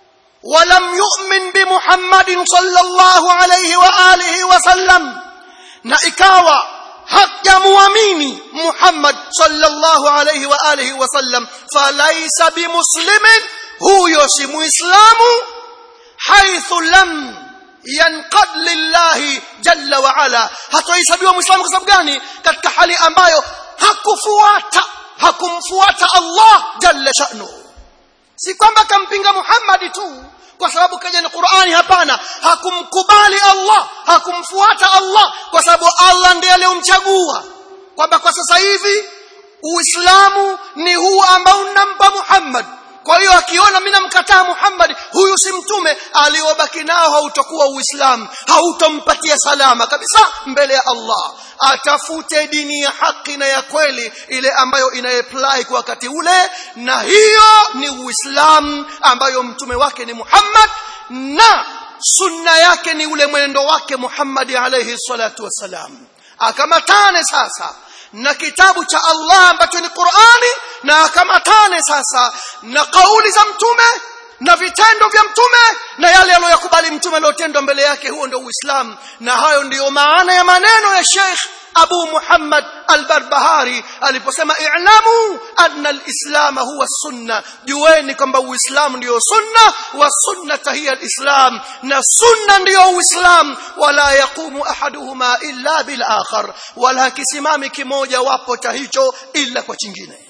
ولم يؤمن بمحمد صلى الله عليه وآله وسلم na ikawa hajamuamini Muhammad sallallahu alayhi wa alihi wasallam falaysa bimuslimin huyo si muislamu haithu lam yanqad lillahi jalla wa ala hatohesabiwa muislamu kwa sababu gani katika hali ambayo hakufuata hakumfuata Allah jalla sha'nu si kwamba kampinga Muhammad tu kwa sababu kaja na Qur'ani hapana hakumkubali Allah hakumfuata Allah kwa sababu Allah ndiye aliyomchagua kwamba kwa sasa hivi Uislamu ni huu ambao unampa Muhammad kwa hiyo akiona mimi namkataa Muhammad huyu si mtume aliobaki nao hautakuwa Uislamu hautompatia salama kabisa mbele ya Allah atafute dini ya haki na ya kweli ile ambayo inayeapply kwa wakati ule na hiyo ni Uislamu ambayo mtume wake ni Muhammad na sunna yake ni ule mwenendo wake Muhammad alayhi salatu wasalam akamatane sasa na kitabu cha Allah ambacho ni Qur'ani na akamatane sasa na kauli za mtume na vitendo vya mtume na yale aliyokubali mtume aliyotendwa mbele yake huo ndio Uislamu na hayo ndiyo maana ya maneno ya Sheikh Abu Muhammad Al-Barbahari aliposema i'lamu anna al-islam huwa sunna jueni kwamba uislamu ndio sunna wa sunnata hiya al-islam na sunna ndio uislamu wala yaqumu ahaduhuma illa bil akhar wala kisimami kimoja wapo cha hicho illa kwa chingine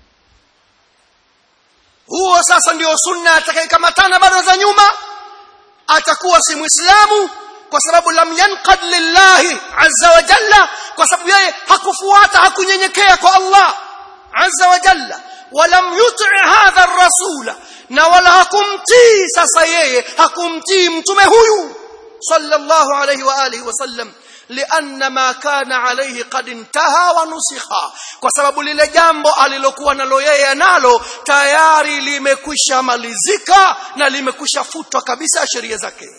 huo sasa ndio sunna atakayekamatana bado za nyuma atakuwa si muislamu kwa sababu lam yanqad lillahi azza wa jalla kwa sababu yeye hakufuata hakunyenyekea kwa Allah azza wa jalla walam yuti hadha rasula na wala hakumtii sasa yeye hakumtii mtume huyu sallallahu alayhi wa alihi wasallam لأن ما كان عليه قد انتهى ونسخ kwa sababu lile jambo alilokuwa nalo yeye nalo tayari limekwisha malizika na limekwisha futwa kabisa sheria zake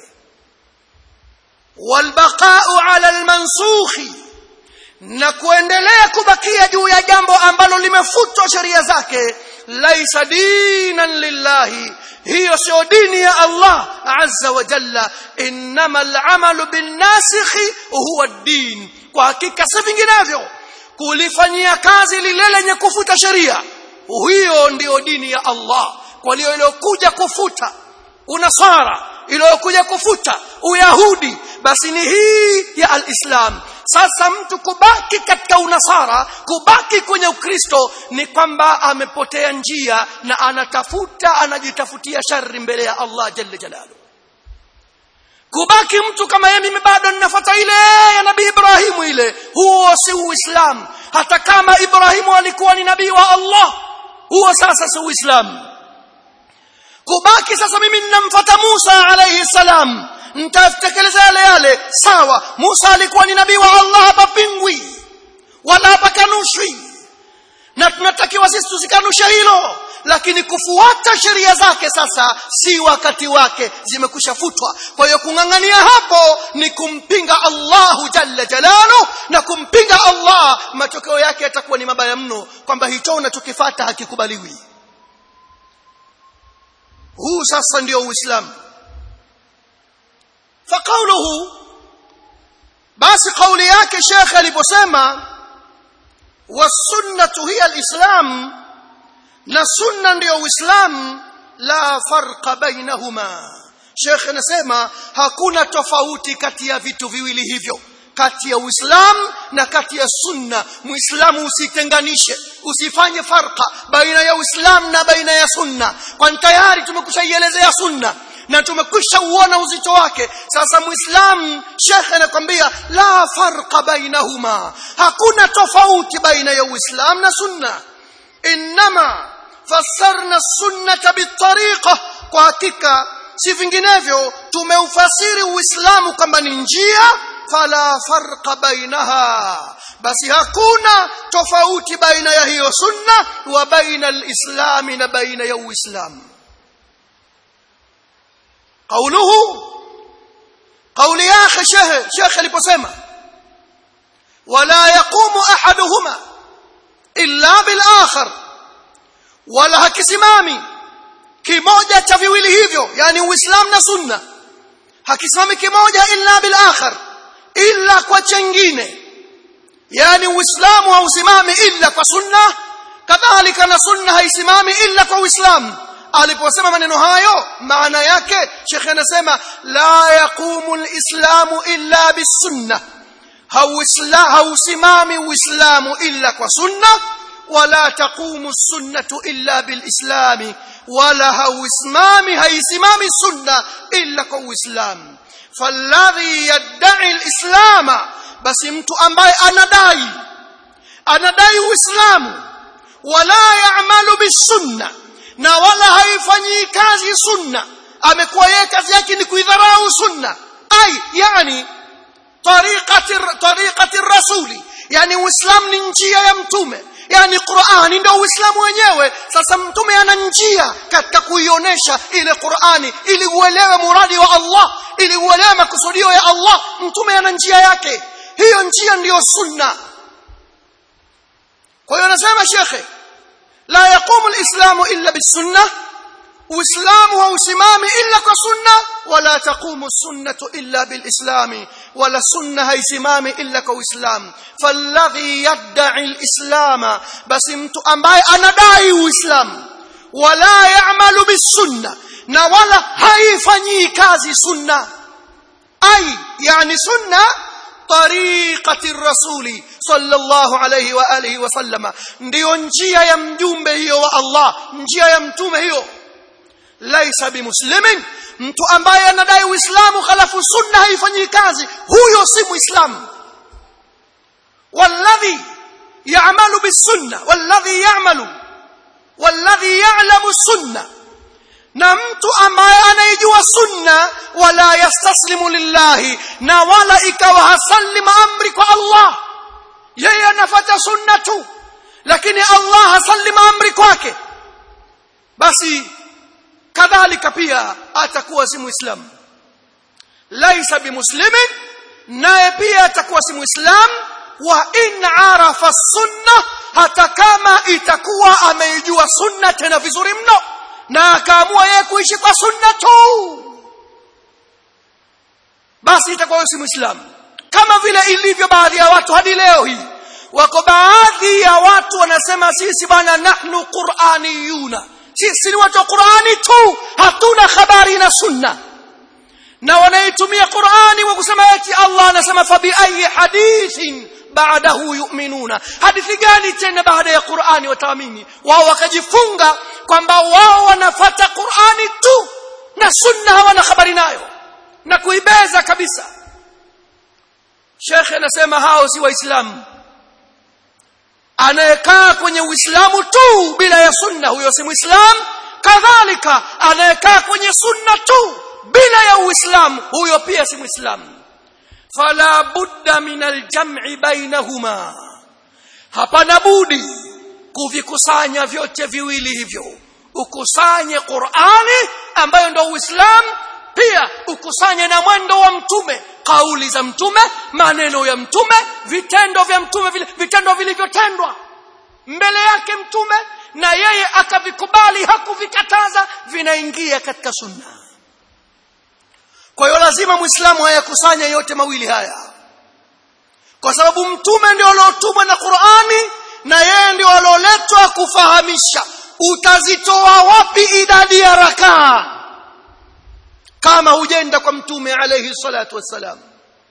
walbaqa'u 'ala almansukhi na kuendelea kubakia juu ya jambo ambalo limefutwa sheria zake laisa dinan lillahi hiyo sio dini ya Allah azza wa jalla innama al'amalu binnasikhi huwa ad-din kwa hakika si vinginevyo kulifanyia kazi lile lenye kufuta sheria hiyo ndiyo dini ya Allah kwa hiyo iliyokuja kufuta unasara iliyokuja kufuta uyahudi basi ni hii ya alislam sasa mtu kubaki katika unasara kubaki kwenye ukristo ni kwamba amepotea njia na anatafuta anajitafutia shari mbele ya Allah jalla jalalu kubaki mtu kama yeye mimi bado ninafuata ile ya nabii Ibrahimu ile huo si uislamu hata kama Ibrahimu alikuwa ni nabii wa Allah huo sasa si uislamu kubaki sasa mimi ninamfuata Musa alayhi salam nitatekeleza yale yale sawa Musa alikuwa ni nabii wa Allah hapa pingwi wala hapa kanushwi na tunatakiwa sisi tusikanushe hilo lakini kufuata sheria zake sasa si wakati wake zimekusha futwa kwa hiyo kung'ang'ania hapo ni kumpinga Allahu jalla jalalu na kumpinga Allah matokeo yake yatakuwa ni mabaya mno kwamba hicho unachokifata hakikubaliwi huu sasa ndio uislamu فقوله basi kauli yake shekhe aliposema wasunnatu hiya alislam na sunna ndio uislamu la farqa bainahuma shekhe anasema hakuna tofauti kati ya vitu viwili hivyo kati ya uislamu na kati ya sunna muislamu usitenganishe usifanye farqa baina ya uislamu na baina ya sunna kwani tayari tumekushaielezea sunna na tumekwisha uona uzito wake sasa muislamu shekhe anakwambia la farqa bainahuma hakuna tofauti baina ya uislamu na sunna inma fassarna sunnata bitariqa kwa hakika si vinginevyo tumeufasiri uislamu kwamba ni njia fala farqa bainaha basi hakuna tofauti baina ya hiyo sunna wa baina alislami na baina ya uislamu قوله قول يا اخي شيخ شيخ aliposema ولا يقوم احدهما الا بالاخر ولا hakisimami kimoja cha viwili hivyo yani uislamu na sunna hakisimami kimoja illa bil akhar illa kwa chengine yani uislamu hausimami illa kwa sunna kadhalika na sunna haisimami illa kwa uislamu aliposema maneno hayo maana yake Sheikh anasema la yaqumu alislamu illa bisunna hausimami uislamu illa kwa sunna wala taqumu sunnatu illa bilislami wala hausimami haisimami sunna illa kwa uislamu falladhi yad'i alislama basi mtu ambaye anadai anadai uislamu wala ya'malu bisunna na wala haifanyi kazi sunna amekuwa yeye kazi yake ni kuidharau sunna ai yani tariqati tariqati rasuli yani uislamu ni njia ya mtume yani Qur'ani ndio uislamu wenyewe sasa mtume ana njia katika kuionyesha ile Qur'ani ili uelewe muradi wa Allah ili uelewe makusudio ya Allah mtume ana njia yake hiyo njia ndiyo sunna kwa hiyo anasema shekhe la yaqumu alislamu illa bisunna uislamu hausimami illa kwa sunna wala taqumu sunnatu illa bilislami wala sunna haisimami illa kwa uislamu falladhi yad'i alislama basi mtu ambaye anadai uislamu wala ya'malu bisunna na wala haifanyii kazi sunna ai yani sunna طريقه الرسول صلى الله عليه واله وسلم ndio njia ya mjumbe hiyo wa Allah njia ya mtume hiyo laisa bimuslimin mtu ambaye anadai uislamu khalafu sunna haifanyi kazi huyo si muislamu walladhi ya'malu bisunna walladhi ya'malu walladhi ya'lamu sunna na mtu ambaye anaijua sunna wala yastaslimu lillahi na wala ikawa hasalima amri kwa Allah yeye anafuata sunna tu lakini Allah hasalima amri kwake basi kadhalika pia atakuwa si muislamu laisa bimuslimin naye pia atakuwa si muislamu wa in arafa sunna hata kama itakuwa ameijua sunna tena vizuri mno na akaamua yeye kuishi kwa sunna tu basi itakuwa si muislamu kama vile ilivyo baadhi ya watu hadi leo hii wako baadhi ya watu wanasema sisi bwana nahnu qur'aniyuna sisi ni watu wa qur'ani tu hatuna habari na sunna na wanaitumia qur'ani kwa kusema eti Allah anasema fa bi ayi hadithin baadahu yu'minuna hadithi gani tena baada ya Qur'ani wataamini wao wakajifunga kwamba wao wanafata Qur'ani tu na sunna hawana habari nayo na kuibeza kabisa Sheikh anasema hao si waislamu anayekaa kwenye uislamu tu bila ya sunna huyo si muislamu kadhalika anayekaa kwenye sunna tu bila ya uislamu huyo pia si muislamu fala budda min aljam'i bainahuma hapana budi kuvikusanya vyote viwili hivyo ukusanye Qur'ani ambayo ndio Uislamu pia ukusanye na mwendo wa mtume kauli za mtume maneno ya mtume vitendo vya mtume vile vitendo vilivyotendwa mbele yake mtume na yeye akavikubali hakuvikataza vinaingia katika sunna kwa hiyo lazima muislamu hayakusanya yote mawili haya kwa sababu mtume ndio aliotumwa na Qur'ani na yeye ndio alioletwa kufahamisha utazitoa wapi idadi ya rakaa kama hujenda kwa mtume alayhi salatu wassalam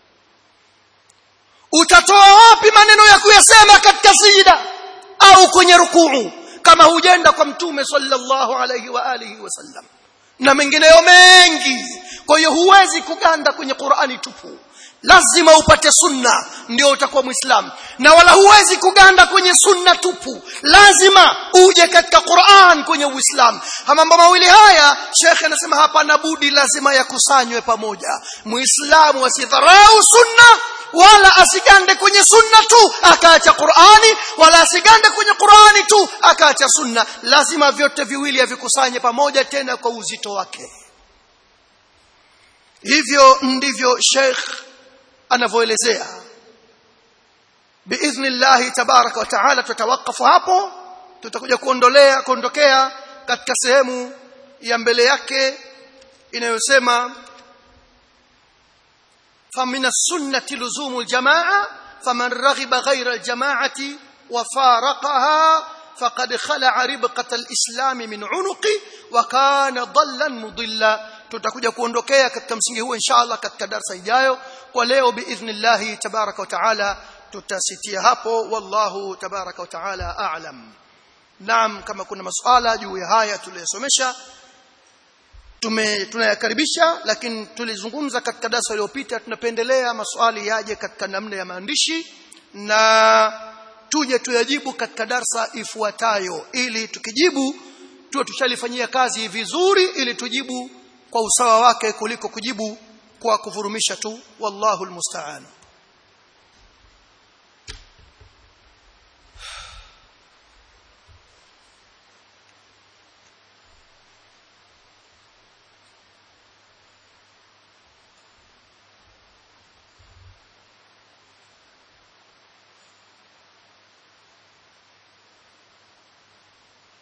utatoa wapi maneno ya kuyasema katika sijida au kwenye rukuu kama hujenda kwa mtume sallallahu alayhi wa alihi wasallam na mengineyo mengi kwa hiyo huwezi kuganda kwenye Qur'ani tupu lazima upate sunna ndio utakuwa muislamu na wala huwezi kuganda kwenye sunna tupu lazima uje katika Qur'an kwenye uislamu mambo mawili haya shekhe anasema hapa na budi lazima yakusanywe pamoja muislamu asidharau sunna wala asigande kwenye sunna tu akaacha Qur'ani wala asigande kwenye Qur'ani tu akaacha sunna lazima vyote viwili avikusanye pamoja tena kwa uzito wake hivyo ndivyo Sheikh anavyoelezea biidhnillah tabaraka wa taala tutawakafu hapo tutakuja kuondolea kuondokea katika sehemu ya mbele yake inayosema فمن السنة لزوم الجماعة فمن رغب غير الجماعة وفارقها فقد خلع ربقة الإسلام من عنقه وكان ضلا مضلا tutakuja kuondokea katika msingi huo inshallah katika darasa ijayo kwa leo biidhnillah tabaraka wa taala tutasitia hapo wallahu tabaraka wa taala a'lam naam kama kuna masuala juu ya haya tuliyosomesha tume tunayakaribisha lakini tulizungumza katika darasa iliyopita tunapendelea maswali yaje katika namna ya maandishi na tuje tuyajibu katika darsa ifuatayo ili tukijibu tuwe tushalifanyia kazi vizuri ili tujibu kwa usawa wake kuliko kujibu kwa kuvurumisha tu wallahu almusta'an